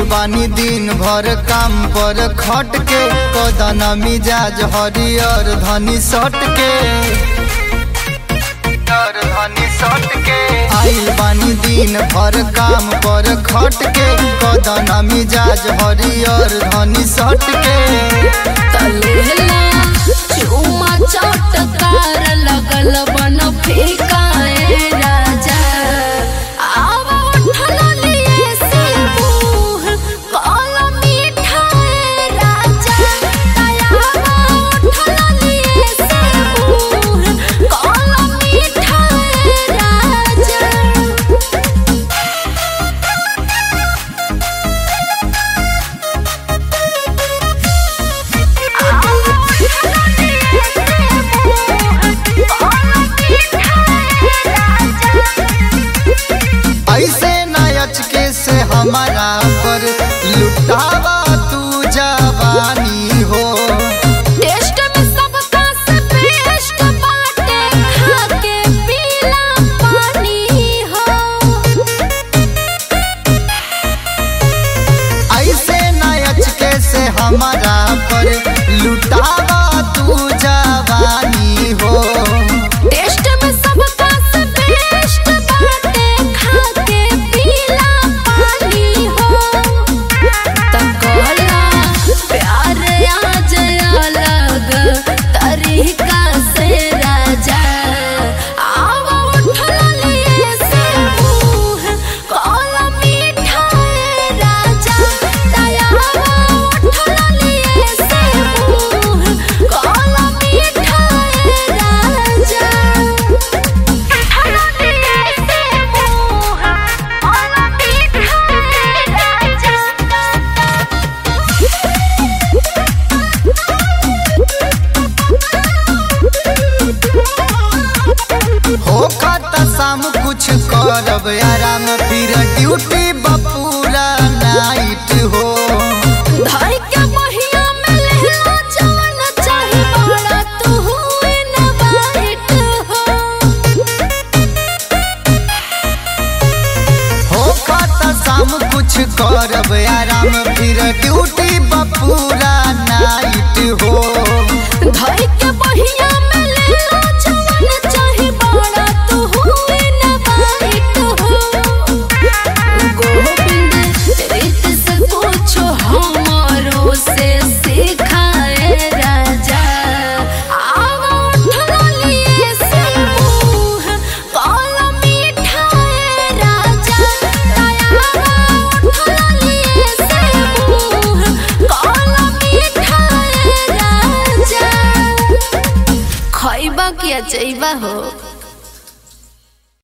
बानी दिन भर काम पर खट के कदन मिजाज हरियर धनी सट के हरियर धनी सट के आइल बानी दिन भर काम पर खट के कदन मिजाज हरियर धनी सट के तलेला चुमा चटकार लगल बन फेकाए राजा आव उठल लिए से मुँह काल मीठाए राजा दयावा उठल लिए से मुँह काल मीठाए राजा ऐसे नायच के से हमारा पर लुटावा तू जवानी हो टेस्ट में सबका से बेस्ट बाटे खा के पीला पानी हो ऐसे नायच के से हमारा पर लुटावा तू जवानी हो टेस्ट में सबका से बेस्ट बाटे खा के पीला पानी हो तकला प्यार आज अलग तरीका से राजा आव उठल लिए से मुँह काला मीठाए राजा दयावा उठल लिए से मुँह काला मीठाए राजा उठल लिए से मुँह काला मीठाए राजा हो खाता शाम कुछ करब आराम फिर ड्यूटी बपूरा नाइट हो धाई के महिया में लहरा जवन चाही बड़ा तू हुए न बाइट हो हो खाता शाम कुछ करब आराम फिर ड्यूटी बपूरा नाइट हो धाई के महिया में लहरा जवन चाही बड़ा तू हुए न बाइट हो गोविंद रीत से पूछो हमारो से सिखाए राजा आवा उठल लिए से मुँह काला मीठाए राजा दयावा उठल लिए से मुँह काला मीठाए राजा खैबा किया चैबा हो